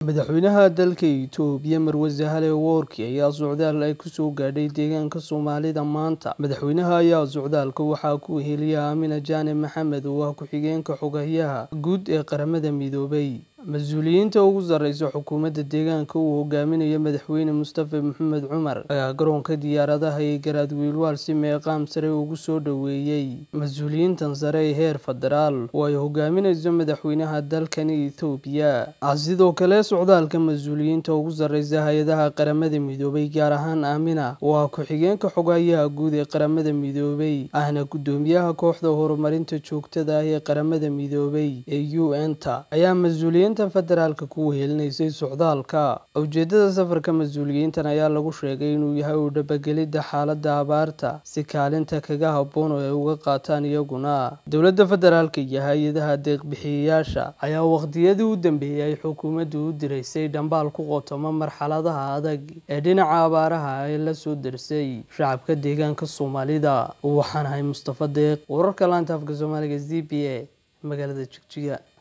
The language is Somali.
madaxweynaha dalka itoobiya marwase hale woorki ayaa socdaal ay kusoo gaadhay deegaanka soomaalida maanta madaxweynaha ayaa socdaalka waxaa ku heliya aamina jaane maxamed oo ah ku-xigeenka xogayaha guud ee qaramada midoobay mas-uuliyiinta ugu sarreysa xukuumadda deegaanka uu hogaaminayo madaxweyne mustafa maxamed cumar ayaa garoonka diyaaradaha ee garaadwiilwaal si meeqaam sare ugu soo dhoweeyey mas-uuliyiintan sare ee heer federaal oo ay hogaaminayso madaxweynaha dalkani ethoobiya sidoo kale socdaalka mas-uuliyiinta ugu sarreysa hay-adaha qaramada midoobay gaar ahaan aamina oo ah ku-xigeenka xogayaha guud ee qaramada midoobay ahna guddoomiyaha kooxda horumarinta joogtada ah ee qaramada midoobay ee u n ta ayaa mas-uuliyiin federaalka ku wehelinaysay socdaalka ujeedada safarka mas-uuliyiintan ayaa lagu sheegay inuu yahay u dhabagelidda xaaladda abaarta si kaalinta kaga habboon oo ay uga qaataan iyaguna dowladda federaalka iyo hay-adaha deeqbixiyayaasha ayaa waqtiyadii u dambeeyey ay xukuumaddu u diraysay dhambaal ku qotoma marxaladaha adag ee dhinaca abaaraha ay la soo darsay shacabka deegaanka soomaalida waxaan ahay mustafa deeq wararka laanta afka soomaaliga z b a magaalada jigjiga